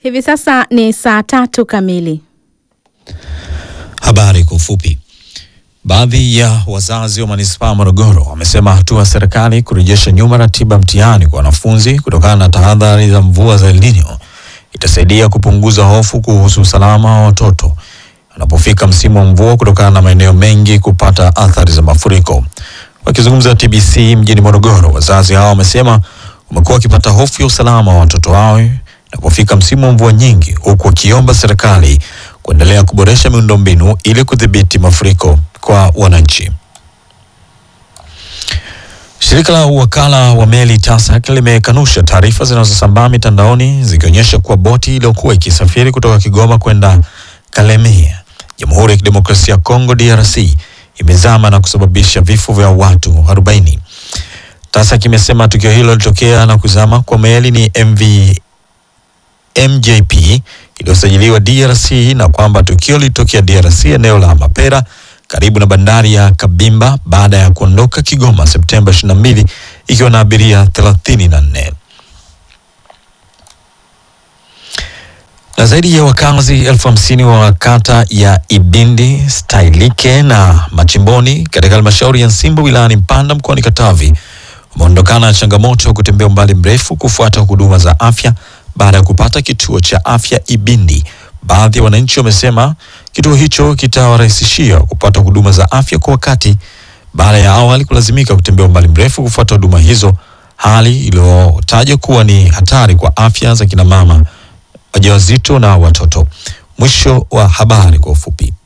Hivi sasa ni saa tatu kamili. Habari kwa ufupi. Baadhi ya wazazi wa manispaa Morogoro wamesema hatua ya serikali kurejesha nyuma ratiba mtihani kwa wanafunzi kutokana na tahadhari za mvua za El Nino itasaidia kupunguza hofu kuhusu usalama wa watoto wanapofika msimu wa mvua kutokana na maeneo mengi kupata athari za mafuriko. Wakizungumza na TBC mjini Morogoro, wazazi hao wamesema wamekuwa wakipata hofu ya usalama wa watoto wao inapofika msimu wa mvua nyingi, huku wakiomba serikali kuendelea kuboresha miundombinu ili kudhibiti mafuriko kwa wananchi. Shirika la uwakala wa meli TASAC limekanusha taarifa zinazosambaa mitandaoni zikionyesha kuwa boti iliyokuwa ikisafiri kutoka Kigoma kwenda Kalemie, Jamhuri ya Kidemokrasia ya Kongo DRC, imezama na kusababisha vifo vya watu 40. TASAC imesema tukio hilo lilitokea na kuzama kwa meli ni MV MJP iliyosajiliwa DRC na kwamba tukio lilitokea DRC eneo la Mapera karibu na bandari ya Kabimba baada ya kuondoka Kigoma Septemba 22 ikiwa na abiria 34. Na zaidi ya wakazi elfu hamsini wa kata ya Ibindi, Stailike na Machimboni katika halmashauri ya Nsimbo wilayani Mpanda mkoani Katavi wameondokana na changamoto ya kutembea umbali mrefu kufuata huduma za afya baada ya kupata kituo cha afya Ibindi. Baadhi ya wananchi wamesema kituo hicho kitawarahisishia kupata huduma za afya kwa wakati baada ya awali kulazimika kutembea umbali mrefu kufuata huduma hizo, hali iliyotajwa kuwa ni hatari kwa afya za kina mama wajawazito na watoto. Mwisho wa habari kwa ufupi.